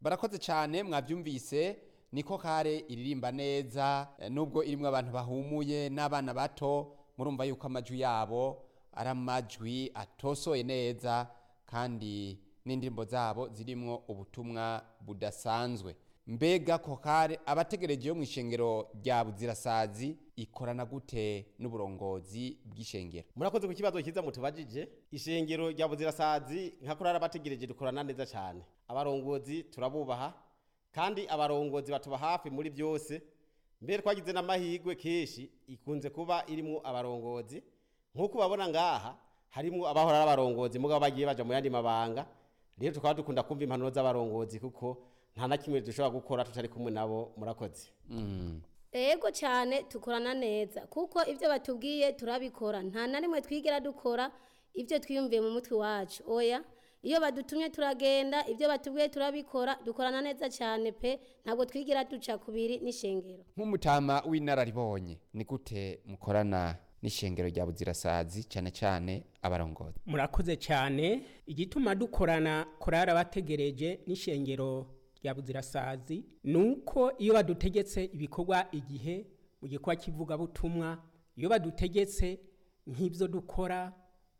barakoze cyane mwabyumvise niko kare iririmba neza eh, nubwo irimwo abantu bahumuye n'abana bato murumva yuko amajwi yabo ari amajwi atosoye neza kandi n'indirimbo zabo zirimwo ubutumwa budasanzwe mbega kokare abategereje yo mu ishengero rya buzirasazi ikorana gute n'uburongozi bw'ishengero murakoze ku kibazo cyiza mutubajije ishengero rya buzirasazi nka kurara abategereje dukorana neza cyane abarongozi turabubaha kandi abarongozi batuba hafi muri byose mbere twagize n'amahirwe kenshi ikunze kuba irimo abarongozi nk'uko babona ngaha harimo abahora ari abarongozi mugabo bagiye baja mu yandi mabanga rero tukaba dukunda kumva impanuro z'abarongozi kuko nta na kimwe dushobora gukora tutari kumwe nabo murakoze Ego cyane tukorana neza kuko ibyo batubwiye turabikora nta na rimwe twigera dukora ibyo twiyumviye mu mutwe wacu oya iyo badutumye turagenda ibyo batubwiye turabikora dukorana neza cyane pe ntabwo twigira duca kubiri n'ishengero nk'umutama w'inararibonye ni gute mukorana n'ishengero rya buzirasazi cyane cyane abarongozi murakoze cyane igituma dukorana korara bategereje n'ishengero rya buzirasazi ni uko iyo badutegetse ibikorwa igihe mu gikorwa cy'ivugabutumwa iyo badutegetse nk'ibyo dukora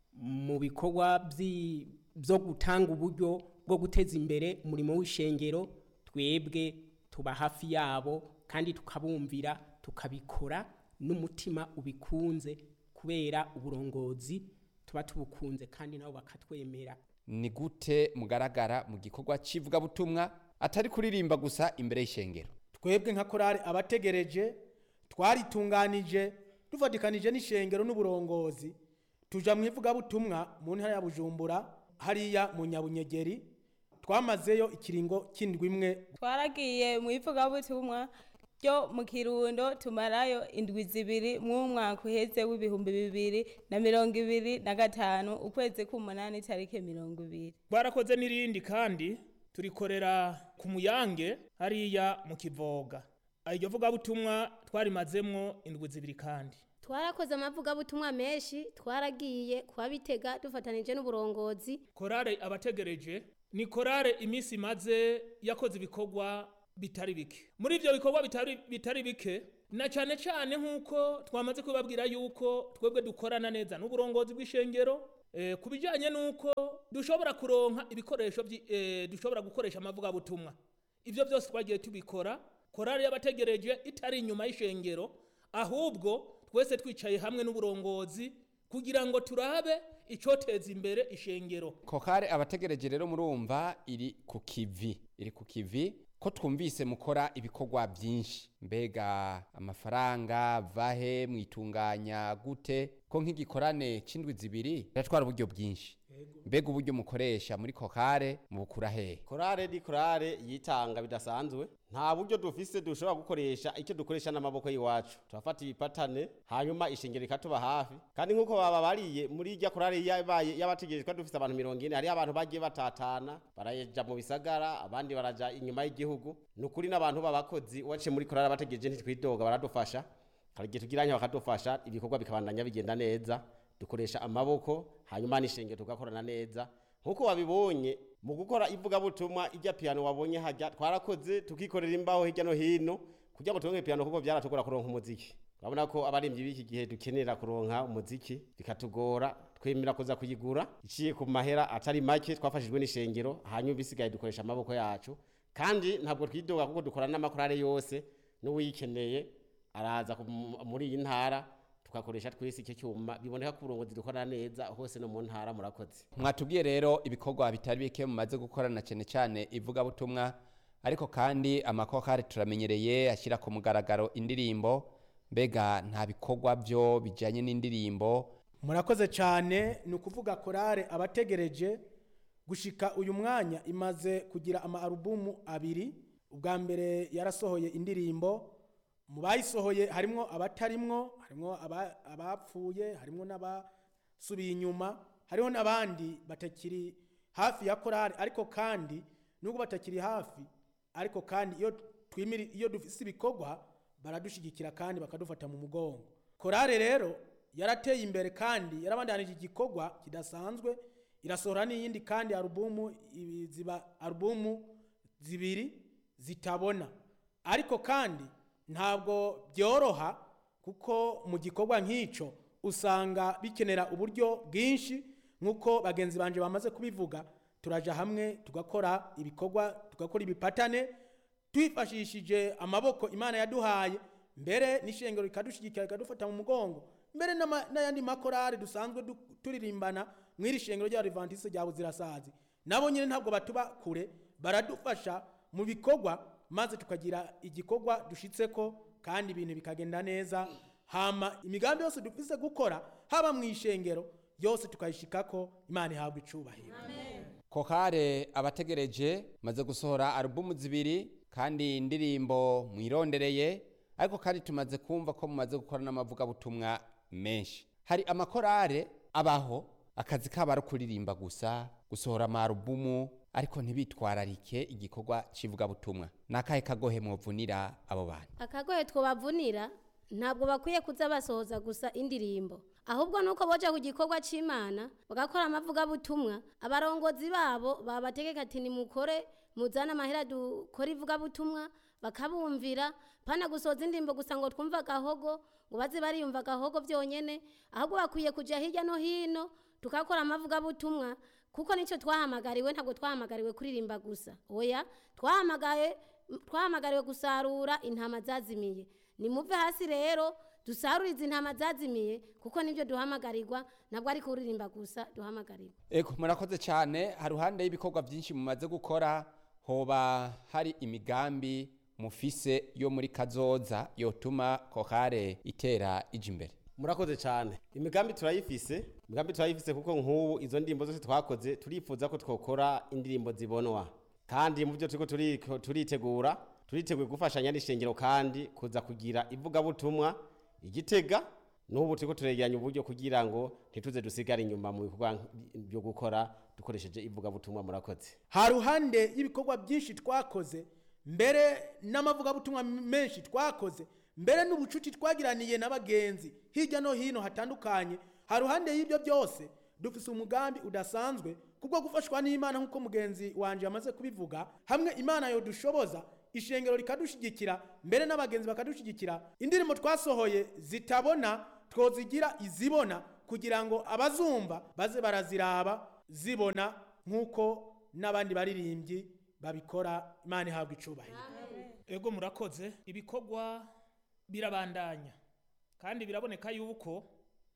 mu bikorwa byi- byo gutanga uburyo bwo guteza imbere umurimo w'ishengero twebwe tuba hafi yabo kandi tukabumvira tukabikora n'umutima ubikunze kubera uburongozi tuba tubukunze kandi nabo bakatwemera ni gute mugaragara mu gikorwa cy'ivugabutumwa atari kuririmba gusa imbere y'ishengero twebwe nka korari abategereje twaritunganije dufatikanije n'ishengero n'uburongozi tuja mu ivugabutumwa mu ntara ya bujumbura hariya mu nyabunyegeri twamazeyo ikiringo cy'indwi imwe twaragiye mu ivugabutumwa ryo mu kirundo tumarayo indwi zibiri mw'umwaka uheze w'ibihumbi bibiri na mirongo ibiri na gatanu ukwezi k'umunani tariki mirongo ibiri twarakoze n'irindi kandi turikorera ku muyange hariya mu kivoga iryo vugabutumwa twarimazemwo indwi zibiri kandi twarakoze amavugabutumwa menshi twaragiye kuhabitega dufatanije n'uburongozi korale abategereje ni korale iminsi imaze yakoze ibikorwa bitari bike muri ibyo bikorwa bitari, bitari bike na cyane cyane nk'uko twamaze kubabwira yuko twebwe dukorana neza n'uburongozi bw'ishengero eh, ku bijyanye n'uko dushobora kuronka ibikoresho byi- eh, dushobora gukoresha amavugabutumwa ibyo byose twagiye tubikora korali y'abategereje itari inyuma y'ishengero ahubwo twese twicaye hamwe n'uburongozi kugira ngo turabe icyoteza imbere ishengero kokare abategereje rero murumva iri ku kivi iri ku kivi ko twumvise mukora ibikorwa byinshi mbega amafaranga vahe mwitunganya gute ko nk'igikorane c'indwi zibiri biratwara uburyo bwinshi mbega uburyo mukoresha muri kokare mubukura hehe korale ni korale yitanga bidasanzwe nta buryo dufise dushobora gukoresha icyo dukoresha n'amaboko y'iwacu turafata ibipatane hanyuma ishengero ikatuba hafi kandi nk'uko baba bariye muri irya korale yabaye y'abategereje ko dufise abantu mirongo ine hariho abantu bagiye batatana baraja mu bisagara abandi baraja inyuma y'igihugu ni ukuri n'abantu b'abakozi waciye muri korale abategereje ntitwidoga baradufasha hari igihe tugiranye bakadufasha ibikorwa bikabandanya bigenda neza dukoresha amaboko hanyuma n'ishengero tugakorana neza nk'uko wabibonye mu gukora ivugabutumwa ijya piyano wabonye hajya twarakoze tukikorera imbaho hirya no hino kugira ngo turonke piyano kuko byaratugora kuronka umuziki urabona ko abaririmbyi b'iki gihe dukenera kuronka umuziki bikatugora twemera kuza kuyigura iciye ku mahera atari make twafashijwe n'ishengero hanyuma ibisigaye dukoresha amaboko yacu kandi ntabwo twidoga kuko dukorana n'amakorale yose n'uwikeneye araza ku- muri iyi ntara tugakoresha twese icyo cyuma biboneka ko uburongozi dukorana neza hose no mu ntara murakoze mwatubwiye rero ibikorwa bitari bike mumaze gukorana cyane cyane ivugabutumwa ariko kandi amakokari turamenyereye ashyira ku mugaragaro indirimbo mbega nta bikorwa byo bijyanye n'indirimbo murakoze cyane ni ukuvuga korale abategereje gushika uyu mwanya imaze kugira ama alubumu abiri ubwa mbere yarasohoye indirimbo mu bayisohoye harimwo abatarimwo harimwo aba- abapfuye harimwo n'abasubiye inyuma hariho n'abandi batakiri hafi ya korale ariko kandi nubwo batakiri hafi ariko kandi iyo twimiri iyo dufise ibikorwa baradushyigikira kandi bakadufata mu mugongo korale rero yarateye imbere kandi yarabandanije igikorwa kidasanzwe irasohora n'iyindi kandi alubumu ibi ziba alubumu zibiri zitabona ariko kandi ntabwo byoroha kuko mu gikorwa nk'icyo usanga bikenera uburyo bwinshi nk'uko bagenzi banje bamaze kubivuga turaja hamwe tugakora ibikorwa tugakora ibipatane twifashishije amaboko imana yaduhaye mbere n'ishengero rikadushyigikira rikadufata mu mugongo mbere n'ama- n'ayandi makorari dusanzwe du- turirimbana mu iri shengero ry'abadivantisi rya buzirasazi nabo nyine ntabwo batuba kure baradufasha mu bikorwa maze tukagira igikorwa dushitseko kandi ibintu bikagenda neza hama imigambi yose dufise gukora haba mu ishengero yose tukayishikako imana ihabwa icubahiro kokare abategereje maze gusohora alubumu zibiri kandi indirimbo mwirondereye ariko kandi tumaze kumva ko mumaze gukora n'amavugabutumwa menshi hari amakorare abaho akazi kabo ari kuririmba gusa gusohora amarubumu ariko ntibitwararike igikorwa cy'ivugabutumwa ni akahe kagohe mwovunira abo bantu akagoye twobavunira ntabwo bakwiye kuza basohoza gusa indirimbo ahubwo nuko boja ku gikorwa c'imana bagakora amavugabutumwa abarongozi babo babategeka ati nimukore muzane amahera dukore ivugabutumwa bakabumvira pana gusohoza indirimbo gusa ngo twumve agahogo ngo baze bariyumva agahogo vyonyene ahubwo bakwiye kuja hirya no hino tukakora amavugabutumwa kuko nicyo twahamagariwe ntabwo twahamagariwe kuririmba gusa oya twahamagaye twahamagariwe gusarura intama zazimiye nimuve hasi rero dusarurize intama zazimiye kuko nibyo duhamagarirwa ntabwo ari kuririmba gusa duhamagarirwa Ego murakoze cyane haruhande y'ibikorwa byinshi mumaze gukora hoba hari imigambi mufise yo muri kazoza yotuma kokare itera ija imbere murakoze cyane imigambi turayifise imigambi turayifise kuko nk'ubu izo ndirimbo zose twakoze turifuza ko twokora indirimbo zibonwa kandi mu byo turiko turiko turitegura turiteguye gufashanya n'ishengero kandi kuza kugira ivugabutumwa igitega n'ubu turiko turegeranya uburyo kugira ngo ntituze dusigare inyuma mu bikorwa byo gukora dukoresheje ivugabutumwa murakoze haruhande y'ibikorwa byinshi twakoze mbere n'amavugabutumwa menshi twakoze mbere n'ubucuti twagiraniye n'abagenzi hirya no hino hatandukanye haruhande y'ibyo byose dufise umugambi udasanzwe kubwo gufashwa n'imana nk'uko mugenzi wanje yamaze kubivuga hamwe imana yodushoboza ishengero rikadushigikira mbere n'abagenzi bakadushigikira indirimbo twasohoye zitabona twozigira izibona kugira ngo abazumva baze baraziraba zibona nk'uko n'abandi baririmbyi babikora imana ihabwa icubahiro ego murakoze ibikorwa birabandanya kandi biraboneka yuko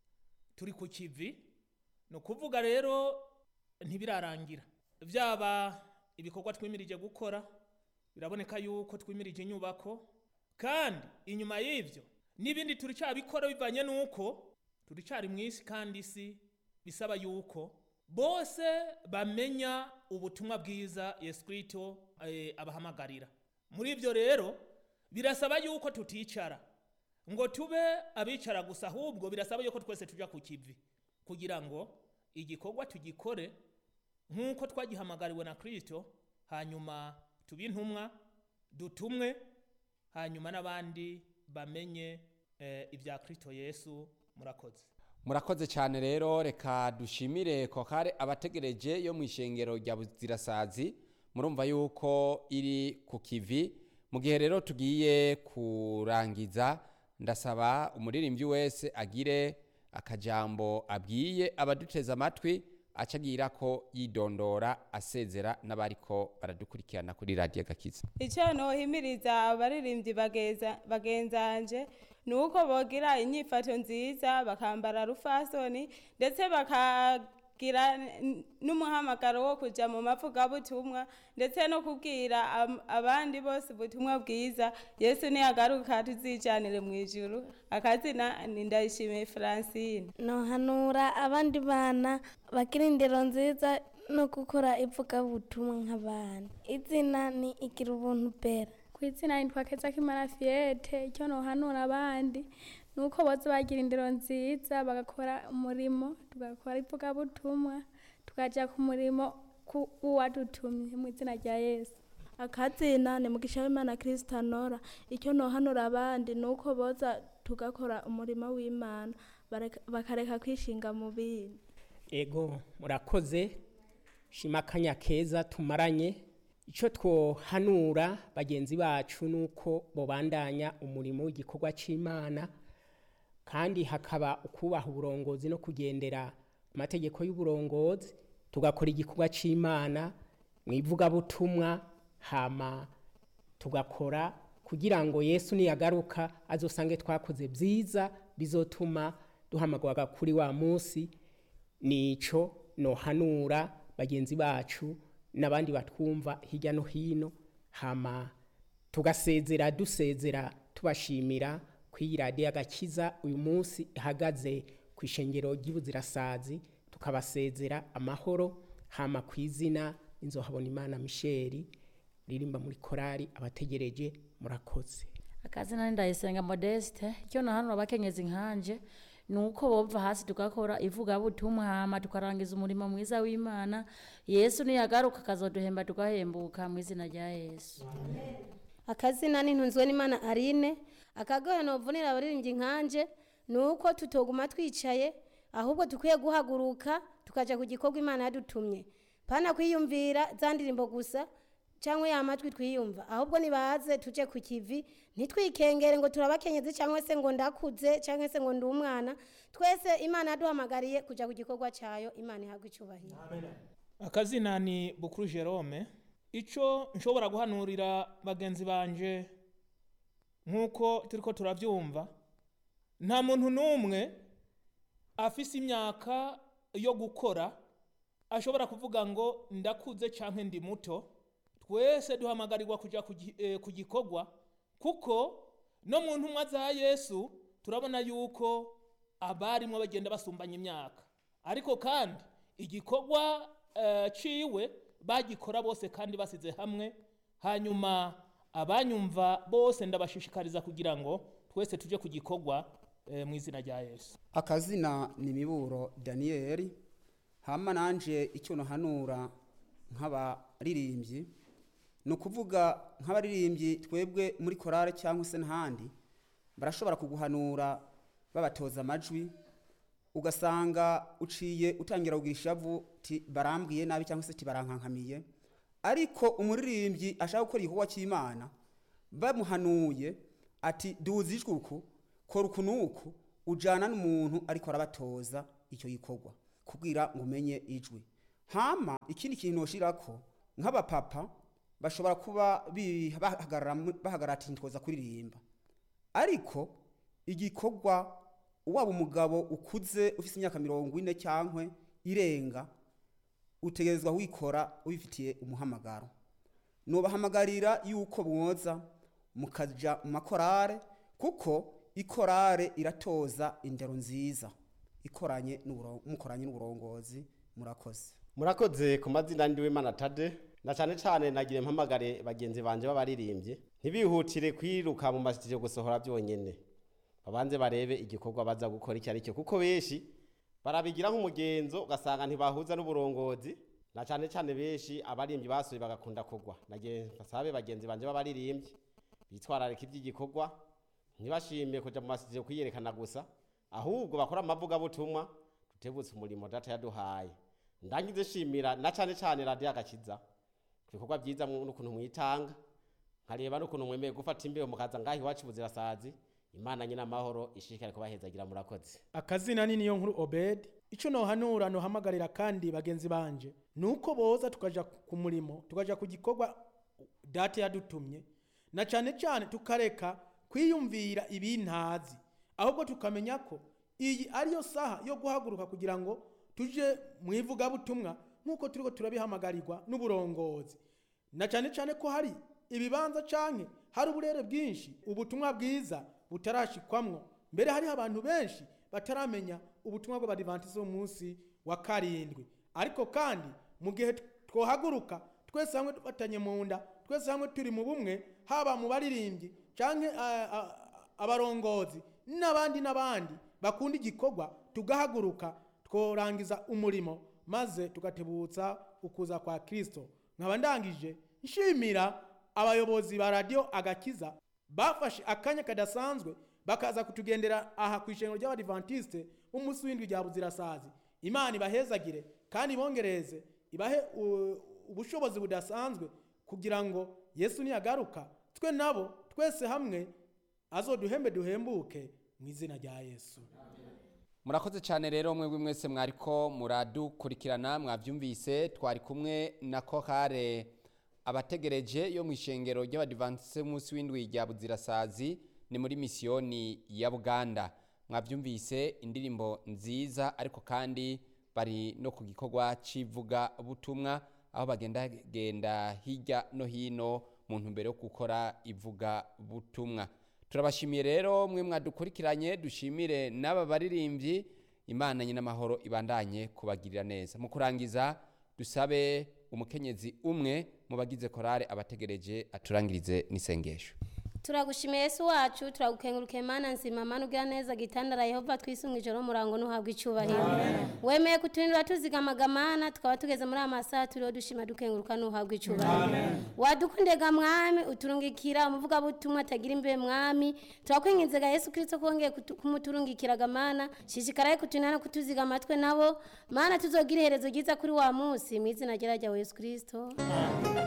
turi ku kivi ni ukuvuga rero ntibirarangira byaba ibikorwa twimirije gukora biraboneka yuko twimirije inyubako kandi inyuma y'ibyo n'ibindi turicyabikora bivanye n'uko turicyari mu isi kandi isi bisaba yuko bose bamenya ubutumwa bwiza yesu kirisito eh, abahamagarira muri ibyo rero birasaba yuko tuticara ngo tube abicara gusa ahubwo birasaba yuko twese tujya ku kivi kugira ngo igikorwa tugikore nk'uko twagihamagariwe na kirisito hanyuma tube intumwa dutumwe hanyuma n'abandi bamenye eh, ibya kirisito yesu murakoze murakoze cyane rero reka dushimire kokare abategereje yo mu ishengero rya buzirasazi murumva yuko iri ku kivi mu gihe rero tugiye kurangiza ndasaba umuririmbyi wese agire akajambo abwiye abaduteze amatwi acagira ko yidondora asezera n'abariko baradukurikirana kuri radiyo gakiza icyo nohimiriza abaririmbyi bageza- bagenzanje ni uko bogira inyifato nziza bakambara rufasoni ndetse bakagira n- n'umuhamagaro wo kujya mu mavugabutumwa ndetse no kubwira am- abandi bose ubutumwa bwiza yesu niyagaruka tuzijanire mu ijuru akazina ni ndayishimiye francine nohanura abandi bana bagira indero nziza no gukora ivugabutumwa nk'abana izina ni igira ubuntu bera ku izina nitwa keza kimara fiyete icyo nohanura abandi ni uko bose bagira indero nziza bagakora umurimo tugakora ivugabutumwa tukajya ku murimo ku uwadutumye mu izina rya yesu akazina ni mugisha w'imana kirisita nora icyo nohanura abandi ni uko boza tugakora umurimo w'imana bareka- bakareka kwishinga mu bindi ego murakoze shima akanya keza tumaranye icyo twohanura bagenzi bacu ni uko bobandanya umurimo w'igikorwa cy'imana kandi hakaba ukubaha uburongozi no kugendera amategeko y'uburongozi tugakora igikorwa cy'imana mu ivugabutumwa hama tugakora kugira ngo yesu niyagaruka azosange twakoze byiza bizotuma duhamagara kuri wa munsi nico nohanura bagenzi bacu n'abandi batwumva hirya no hino hama tugasezera dusezera tubashimira ku iyi radiyo agakiza uyu munsi ihagaze ku ishengero ry'ubuzirasazi tukabasezera amahoro hama ku izina inzohabona imana misheri ririmba muri korari abategereje murakoze akazina ni ndayisenga modeste icyo nahanura abakenyezi nkanje ni uko bova hasi tugakora ivugabutumwa hama tukarangiza umurimo mwiza w'imana yesu niyagaruka akazoduhemba tugahembuka mu izina rya yesu akazina n'intunzwe n'imana arine akagoye novunira abaririmbyi nkanje ni uko tutoguma twicaye ahubwo dukwiye guhaguruka tukaja ku gikorwa imana yadutumye pana kwiyumvira za ndirimbo gusa cyangwa ya matwi twiyumva ahubwo nibaze tuje ku kivi ntitwikengere ngo turabakenyezi cyangwa se ngo ndakuze cyangwa se ngo ndi umwana twese imana yaduhamagariye kujya ku gikorwa cyayo imana ihabwa icyubahiro akazina ni bukuru jerome icyo nshobora guhanurira bagenzi banje nk'uko turi ko turabyumva nta muntu n'umwe afise imyaka yo gukora ashobora kuvuga ngo ndakuze cyangwa ndi muto twese duhamagarirwa kujya ku gi- eh, ku gikorwa kuko no mu ntumwa za yesu turabona yuko abarimo bagenda basumbanya imyaka ariko kandi igikorwa eh, ciwe bagikora bose kandi basize hamwe hanyuma abanyumva bose ndabashishikariza kugira ngo twese tujye ku gikorwa eh, mu izina rya yesu akazina ni miburo daniyeli hama nanje icyo nahanura nk'abaririmbyi ni ukuvuga nk'abaririmbyi twebwe muri korale cyangwa se n'ahandi barashobora kuguhanura babatoza amajwi ugasanga uciye utangira kugira ishavu ti barambwiye nabi cyangwa se ti barankankamiye ariko umuririmbyi ashaka gukora igikorwa cy'imana bamuhanuye ati duzi ijwi uku kora uku n'uku ujyana n'umuntu ariko arabatoza icyo gikorwa kubwira ngo umenye ijwi hama ikindi kintu ushyira ko nk'abapapa bashobora kuba bi- bahagarara mu- bahagarara ati ntitwoza kuririmba ariko igikorwa waba umugabo ukuze ufite imyaka mirongo ine cyangwa irenga utegerezwa wikora ubifitiye umuhamagaro nubahamagarira yuko mwoza mukajya mu makorare kuko ikorare iratoza indero nziza ikoranye n'uburo- mukoranye n'uburongozi murakoze murakoze ku mazina ndi w'imana tade na cyane cyane nagira impamagare bagenzi banje b'abaririmbyi ntibihutire kwiruka mu masitidiyo gusohora byonyine babanze barebe igikorwa baza gukora icyo ari cyo kuko benshi barabigira nk'umugenzo ugasanga ntibahuza n'uburongozi na cyane cyane benshi abaririmbyi basuye bagakunda kugwa nagiye basabe bagenzi banje b'abaririmbyi bitwararika iby'igikorwa ntibashime kuja mu masitidiyo kwiyerekana gusa ahubwo bakora amavugabutumwa tutebutse umurimo data yaduhaye ndangize shimira na cyane cyane radiyo agakiza ku bikorwa byiza mu- n'ukuntu mwitanga nkareba n'ukuntu mwemeye gufata imbeho mukaza ngaho iwacu buzirasazi imana nyine amahoro ishishikare kubahezagira murakoze akazina ni niyo nkuru obedi icyo nohanura nohamagarira kandi bagenzi banje ni uko boza tukaja ku murimo tukaja ku gikorwa data yadutumye na cyane cyane tukareka kwiyumvira ibintazi ahubwo tukamenya ko iyi ariyo saha yo guhaguruka kugira ngo tuje mu ivugabutumwa nk'uko turiko turabihamagarirwa n'uburongozi na cyane cyane ko hari ibibanza canke hari uburere bwinshi ubutumwa bwiza butarashikwamwo mbere hariho abantu benshi bataramenya ubutumwa bw'abadivantizi b'umunsi wa karindwi ariko kandi mu gihe twohaguruka twese hamwe dufatanye mu nda twese hamwe turi mu bumwe haba mu baririmbyi canke ah, ah, abarongozi n'abandi n'abandi bakunda igikorwa tugahaguruka tworangiza umurimo maze tugatebutsa ukuza kwa kristo nkaba ndangije nshimira abayobozi ba radiyo agakiza bafashe akanya kadasanzwe bakaza kutugendera aha ku ishengero ry'abadivantisite umunsi w'indwi rya buzirasazi imana ibahezagire kandi ibongereze ibahe uh, ubushobozi budasanzwe kugira ngo yesu niyagaruka twe nabo twese hamwe azoduhembe duhembuke mu izina rya yesu murakoze cyane rero mwebwe mwese mwariko muradukurikirana mwabyumvise twari kumwe na kohare abategereje yo mu ishengero ry'abadivanse munsi w'indwi rya buzirasazi ni muri misiyoni ya buganda mwabyumvise indirimbo nziza ariko kandi bari no ku gikorwa cy'ivuga butumwa aho bagenda genda hirya no hino mu ntumbero yo gukora ivuga butumwa turabashimiye rero mwe mwadukurikiranye dushimire n'aba baririmbyi imana nyine amahoro ibandanye kubagirira neza mu kurangiza dusabe umukenyezi umwe mu bagize korale abategereje aturangirize n'isengesho turagushimiye yesu wacu turagukenguruka imana nzima mana ugira neza gitandara yehova twisunga ijoro murango ntuhabwe icyubahiro wemeye kuturindira tuzigamaga mana tukaba tugeze muri aya masaha turiho dushima dukenguruka ntuhabwe icyubahiro wadukundega mwami uturungikira umuvugabutumwa atagira imbe mwami turakwinginzega yesu kirisito kongeye kutu- kumuturungikiraga mana shishikaraye kutunana kutuziga amatwe nabo mana tuzogira iherezo ryiza kuri wa munsi mu izina rya ryawe yesu kirisito